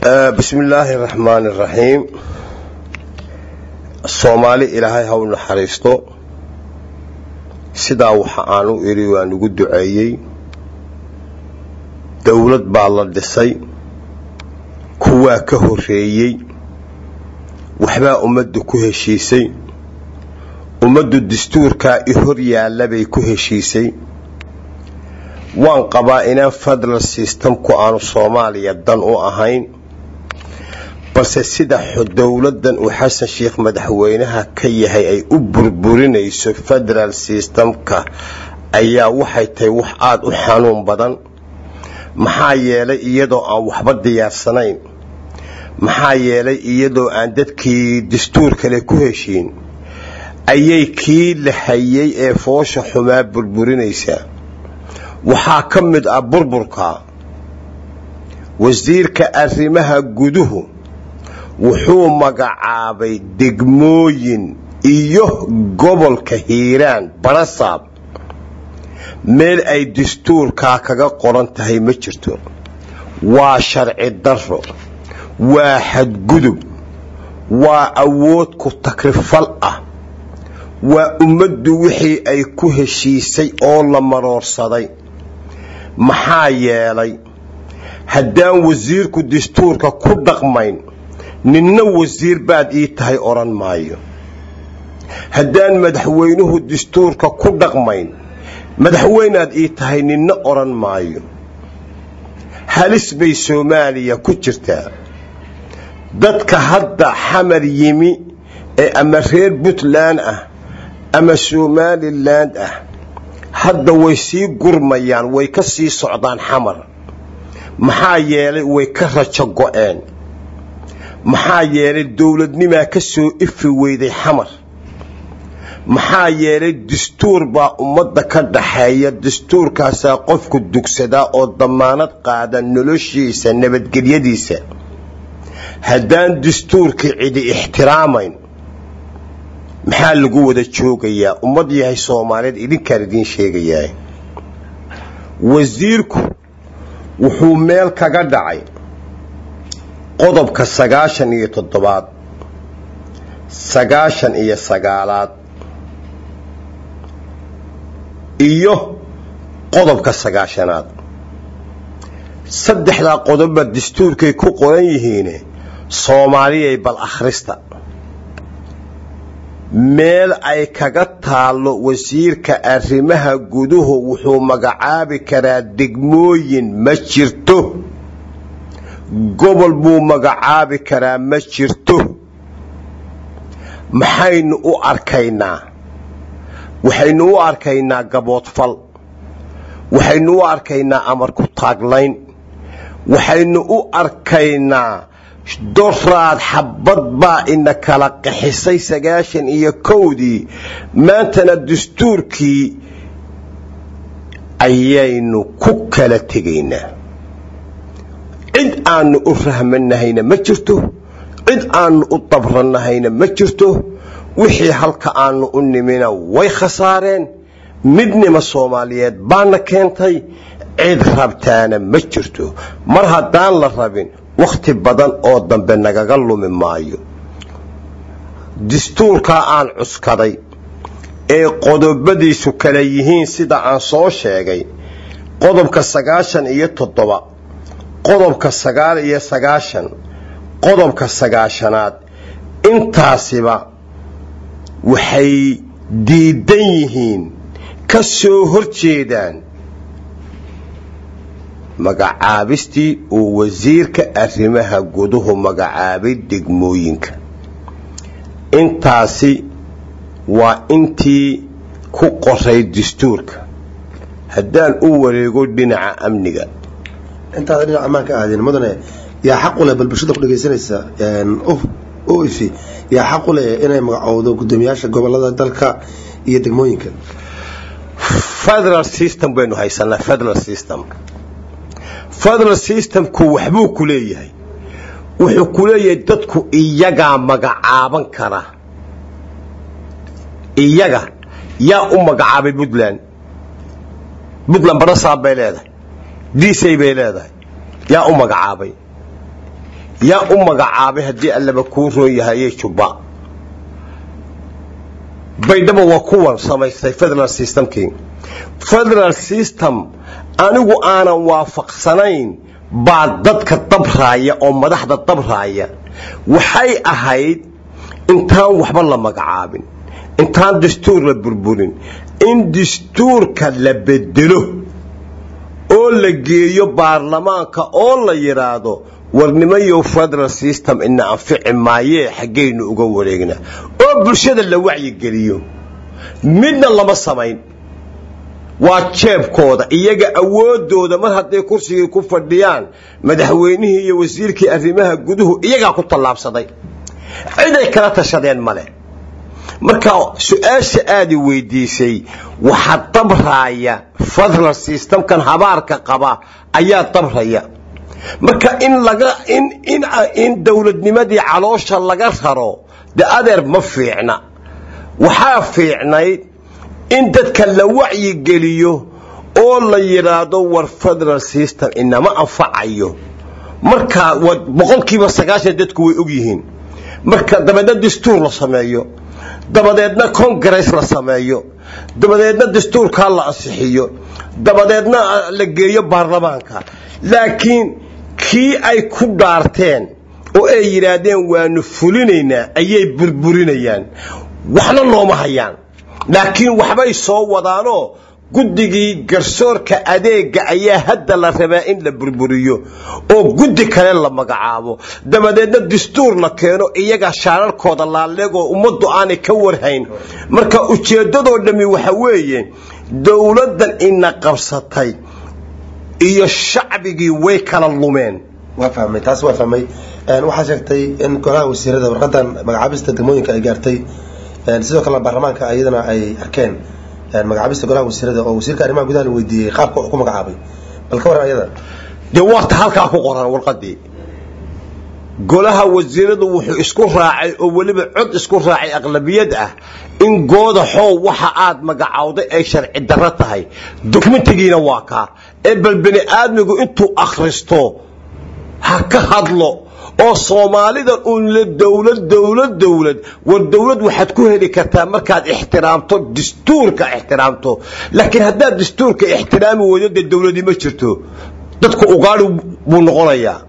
bismi illaahi araxmaani araxiim soomaali ilaahay ha u naxariisto sidaa waxa aan u idhi waan ugu duceeyey dowlad baa la dhisay kuwaa ka horreeyey waxbaa ummaddu ku heshiisay ummaddu dastuurkaa i hor yaallabay ku heshiisay waan qabaa inaan federal systemku aanu soomaaliya dan u ahayn balse sida dowladdan uu xasan sheikh madaxweynaha ka yahay ay u burburinayso federal systemka ayaa waxay tahay wax aada u xanuun badan maxaa yeelay iyadoo aan waxba diyaarsanayn maxaa yeelay iyadoo aan dadkii dastuur kale ku heshiin ayay kii la hayay ee foosha xumaa burburinaysaa waxaa ka mid ah burburka wasiirka arrimaha guduhu wuxuu magacaabay degmooyin iyo gobolka hiiraan barasaab meel ay dastuurkaa kaga qoran tahay ma jirto waa sharci darro waa xadgudub waa awood ku takrifal ah waa ummaddu wixii ay ku heshiisay oo la maroorsaday maxaa yeelay haddaan wasiirku dastuurka ku dhaqmayn ninna wasiir baad ii tahay odhan maayo haddaan madaxweynuhu dastuurka ku dhaqmayn madaxweynaad ii tahay ninna odhan maayo halis bay soomaaliya ku jirtaa dadka hadda xamar yimi ee ama reer puntland ah ama somaliland ah hadda way sii gurmayaan way ka sii socdaan xamar maxaa yeelay way ka rajo go-een maxaa yeelay dowladnimaa ka soo ifi weyday xamar maxaa yeelay dastuur baa ummadda ka dhaxeeya dastuurkaasaa qofku dugsadaa oo damaanad qaada noloshiisa nabadgelyadiisa haddaan dastuurkii cidi ixtiraamayn maxaa lagu wada joogayaa ummad yahay soomaaliyeed idinkaan idiin sheegayaa wasiirku wuxuu meel kaga dhacay qodobka sagaashan iyo toddobaad sagaashan iyo sagaalaad iyo qodobka sagaashanaad saddexdaa qodobba dastuurkay ku qoran yihiine soomaaliyay bal akhrista meel ay kaga taallo wasiirka arrimaha guduhu wuxuu magacaabi karaa degmooyin ma jirto gobol buu magacaabi karaa ma jirto maxaynu u arkaynaa waxaynu u arkaynaa gaboodfal waxaynu u arkaynaa amar ku taaglayn waxaynu u arkaynaa doraad xabad baa ina kala qaxisay sagaashan iyo kowdii maantana dastuurkii ayaynu ku kala tegaynaa cid aanu u rahmanahayna ma jirto cid aanu u dabranahayna ma jirto wixii halka aanu u nimina way khasaareen midnima soomaaliyeed baana keentay cid rabtaana ma jirto mar haddaan la rabin wakhti badan oo dambe nagaga lumi maayo dastuurkaa aan cuskaday ee qodobadiisu kale yihiin sida aan soo sheegay qodobka sagaashan iyo toddoba qodobka sagaal iyo sagaashan qodobka sagaashanaad intaasiba waxay diidan yihiin ka soo hor jeedaan magacaabistii uu wasiirka arrimaha guduhu magacaabay degmooyinka intaasi waa intii ku qoray dastuurka haddaan u wareego dhinaca amniga intaada dhinaca ammaanka aadin mudane yaa xaq u leh bal bulshada ku dhegaysanaysa o ifi yaa xaq u leh inay magacowdo guddoomiyaasha gobolada dalka iyo degmooyinka federal system baynu haysanaa federal system federal systemku waxbuu ku leeyahay wuxuu ku leeyahay dadku iyagaa magacaaban kara iyaga yaa u magacaabay puntland puntland barasaab bay leedahay disay bay leedahay yaa u magacaabay yaa u magacaabay haddii allaba kuu roon yahaye jubba baydhaba waa kuwan samaystay federal systemkii federal system anigu aanan waafaqsanayn baa dadka dabraaya oo madaxda dabraaya waxay ahayd intaan waxba la magacaabin intaan dastuur la burburin in dastuurka la bedelo oo la geeyo baarlamaanka oo la yidhaahdo warnimayo federal system ina anfici maayee xaggaynu uga wareegna oo bulshada la wacyigeliyo midna lama samayn waa jeebkooda iyaga awoodooda mar hadday kursigii ku fadhiyaan madaxweynihii iyo wasiirkii arrimaha guduhu iyagaa ku tallaabsaday ciday kala tashadeen male marka su-aasha aadi weydiisay waxaa dabraaya federal systemkan habaarka qaba ayaa dabraya marka in laga in in in dowladnimadii caloosha laga raro de adeer ma fiicna waxaa fiicnayd in dadka la wacyigeliyo oo la yidhaahdo war federal system inama anfacayo marka boqolkiiba sagaashan dadku way og yihiin marka dabeedna dastuur la sameeyo dabadeedna congress la sameeyo dabadeedna dastuurkaa la ansixiyo dabadeedna la geeyo baarlamaanka laakiin kii ay ku dhaarteen oo ay yidhaahdeen waanu fulinaynaa ayay burburinayaan waxna nooma hayaan laakiin waxbay soo wadaanoo guddigii garsoorka adeega ayaa hadda la rabaa in la burburiyo oo guddi kale la magacaabo dabadeedna dastuur la keeno iyaga shaararkooda laaleegoo ummaddu aanay ka warhayn marka ujeeddadoo dhammi waxa weeye dowladdan ina qabsatay iyo shacbigii way kala lumeen waa fahmay taas waa fahmay waxaa sheegtay in golaha wasiirada warqadan magacaabista degmooyinka ay gaartay sidoo kalena baarlamaanka iyadana ay arkeen magacaabista golaha wasiirada oo wasiirka arrimaha gudaha la weydiiyey qaabka wax ku magacaabay bal ka waran ayada dee warta halkaa ku qoran warqadii golaha wasiiradu wuxuu isku raacay oo weliba cod isku raacay aqlabiyad ah in goodaxow waxa aad magacawday ay sharci darro tahay dokumentigiina waa kaa ee bal bani aadmigu intuu akhristo ha ka hadlo oo soomaalidan uun la dowlad dowlad dowlad war dowlad waxaad ku heli kartaa markaad ixtiraamto dastuurka ixtiraamto laakiin haddaad dastuurka ixtiraami weydo dee dowladi ma jirto dadku ugaadhi buu noqonayaa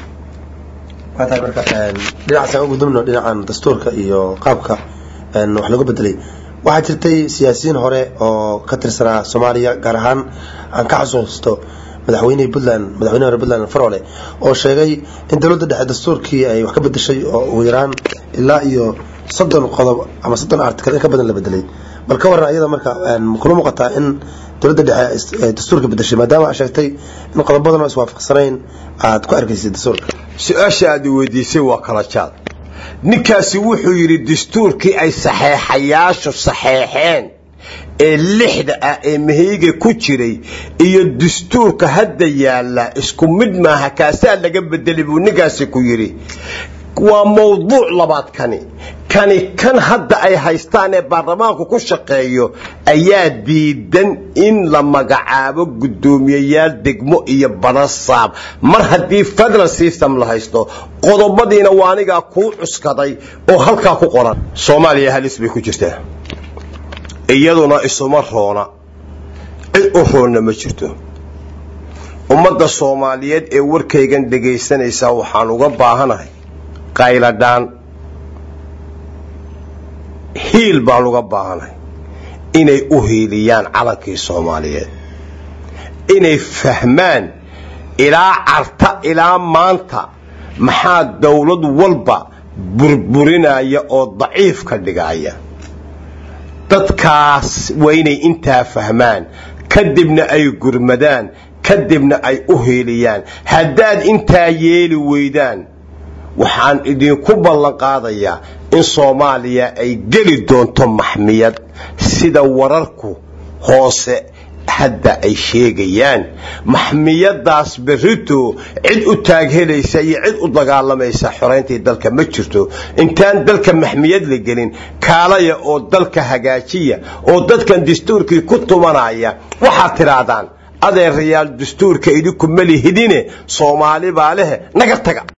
waa tahay marka dhinacaasaan ugu gudubno dhinacan dastuurka iyo qaabka wax lagu bedelay waxaa jirtay siyaasiyiin hore oo ka tirsanaa soomaaliya gaar ahaan aan ka xasuusto madaxweynihii puntland madaxweynihi hore puntland farole oo sheegay in dowladda dhexe dastuurkii ay wax ka bedeshay oo ugu yaraan ilaa iyo soddon qodob ama soddon article in ka badan la bedelay bal ka waran ayada marka kula muuqataa in dowladda dhexe dastuurka bedeshay maadaama aad sheegtay in qodobadan oo iswaafaqsanayn aad ku arkaysay dastuurka su-aasha aad weydiisay waa kala jaad ninkaasi wuxuu yidhi dastuurkii ay saxeexayaashu saxeexeen ee lixda ah ee mahayga ku jiray iyo dastuurka hadda yaalla isku mid maaha kaasaa laga bedelay buu ninkaasi ku yidhi waa mawduuc labaad kani kani kan hadda ay haystaan ee baarlamaanku ku shaqeeyo ayaa diidan in la magacaabo guddoomiyeyaal degmo iyo banasaab mar haddii federal system la haysto qodobadiina waa anigaa kuu cuskaday oo halkaa ku qoran soomaaliya halis bay ku jirtaa iyaduna isuma roona cid u roonna ma jirto ummadda soomaaliyeed ee warkaygan dhegaysanaysaa waxaan uga baahanahay qayladhaan hiil baan uga baahanahay inay u hiiliyaan calankii soomaaliyeed inay fahmaan ilaa carta ilaa maanta maxaa dowlad walba burburinaya oo daciif ka dhigaya dadkaas waa inay intaa fahmaan kadibna ay gurmadaan kadibna ay u hiiliyaan haddaad intaa yeeli weydaan waxaan idinku ballan qaadayaa in soomaaliya ay geli doonto maxmiyad sida wararku hoose hadda ay sheegayaan maxmiyadaas berito cid u taaghelaysa iyo cid u dagaalamaysa xorayntii dalka ma jirto intaan dalka maxmiyad la gelin kaalaya oo dalka hagaajiya oo dadkan dastuurkii ku tumanaya waxaad tidhaahdaan adeerayaal dastuurka idinku malihidine soomaali baa lehe naga taga